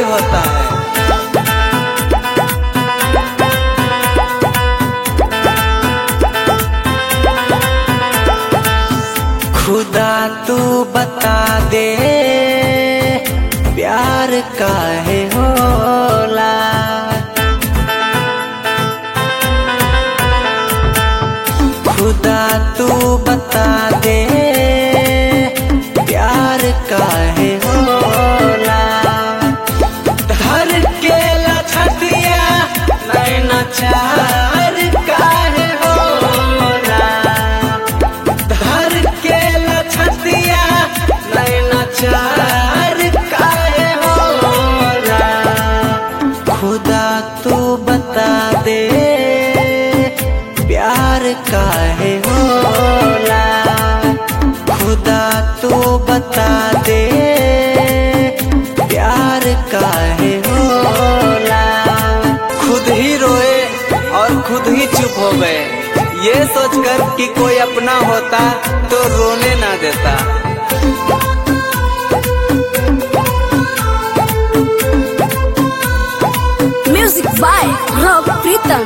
ही होता है खुदा तू बता दे प्यार काहे होला खुदा तू बता दे प्यार काहे होला धर के लछतिया नैना चार काहे होला धर के लछतिया नैना चार काहे होला खुदा तू बता दे प्यार काहे होला खुदा तू बता दे प्यार काहे होला खुद ही रोए और खुद ही चुप हो गए ये सोचकर कि कोई अपना होता तो रोने ना देता Music by Rob Pritam.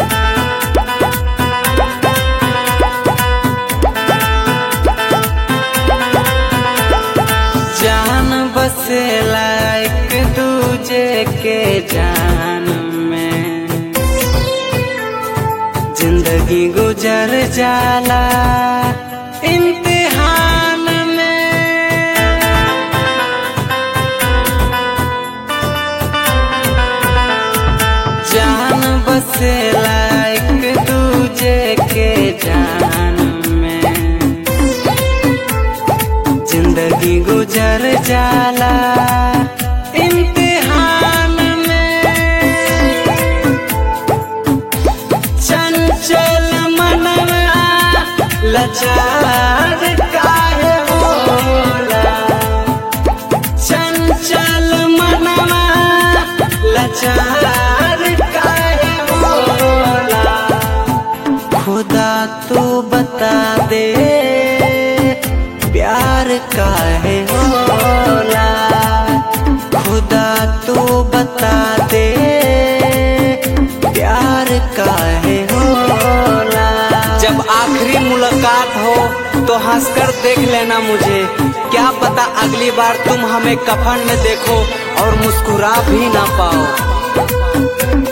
जान बसेला एक दूजे के जान में जिंदगी गुजर जाला इम्तिहान में जान बसेला एक दूजे के जान में जिंदगी गुजर जाला इम्तिहान में चंचल मनवा लचार काहे होला चंचल मनवा लचार काहे होला खुदा तू बता दे प्यार काहे होला खुदा तू बता दे प्यार काहे होला जब आखिरी मुलाकात हो तो हंसकर देख लेना मुझे क्या पता अगली बार तुम हमें कफन में देखो और मुस्कुरा भी ना पाओ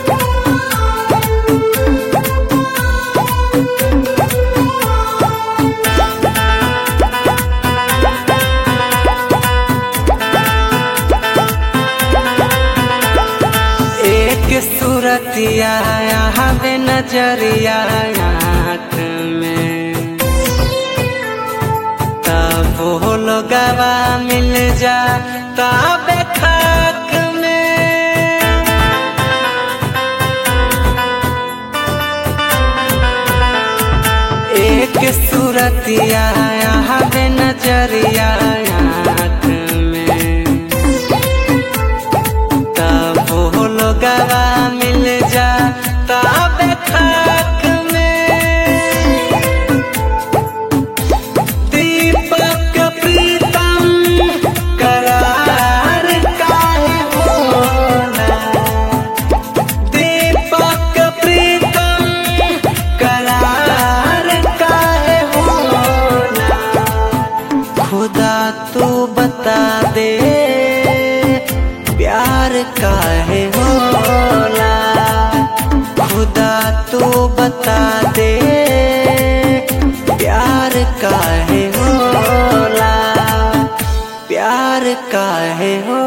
एक सूरतिया हवे नजरिया आँख में तब वो लोगवा मिल जा तब खाक में एक सूरतिया हवे नजरिया आँख में तब वो लोगवा मिल जा तब खाक में दीपक प्रीतम करार काहे होला दीपक प्रीतम करार काहे होला खुदा तू बता दे प्यार काहे होला खुदा तू बता दे प्यार काहे होला प्यार काहे होला